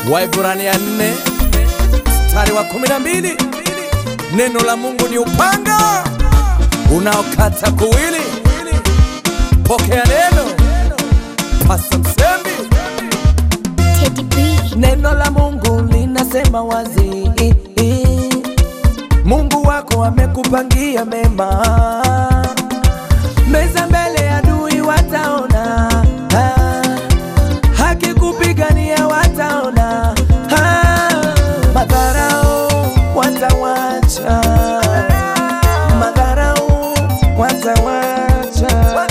Waibrania nne mstari wa kumi na mbili neno la Mungu ni upanga unaokata kuwili. Pokea neno, Pasa Msembi. Teddy B. Neno la Mungu linasema wazi, Mungu wako amekupangia mema, meza mbele ya adui wataona, haki kupigania wataona, madharau watawacha, madharau watawacha,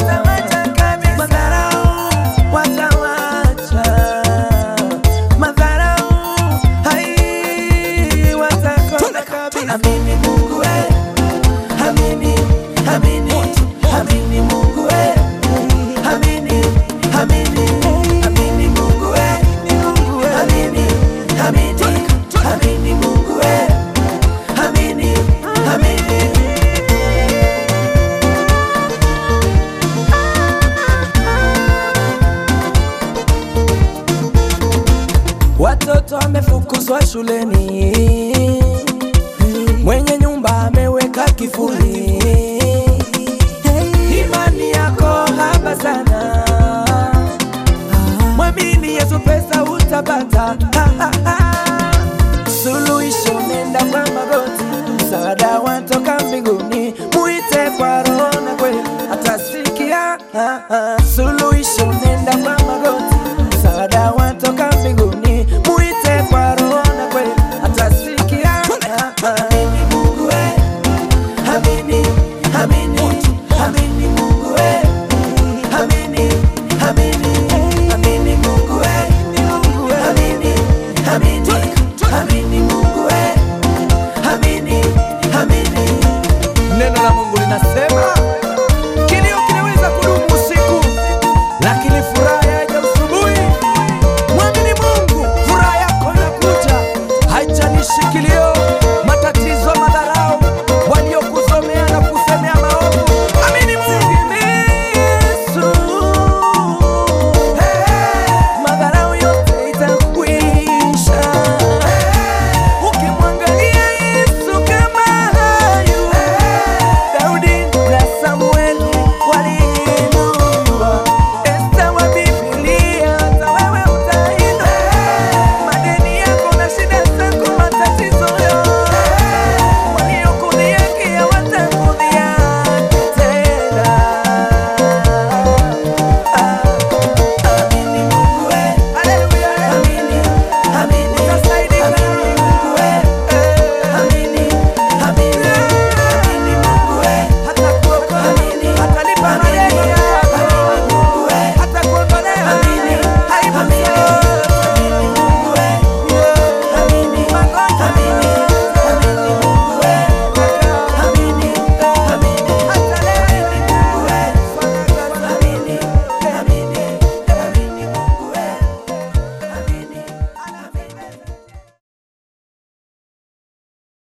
madharau watawacha, madharau hai watakosa kabisa. Amini Mungu we, amini, amini, amini Mungu we, amini, amini, amini Mungu we, amini, amini, amini Mungu we, amini, amini. Watoto wamefukuzwa shuleni, mwenye nyumba ameweka kifuli. Imani yako haba sana, mwamini Yesu, pesa utapata. Suluhisho nenda kwa magoti, msaada watoka mbinguni, muite kwa roho na kweli atasikia.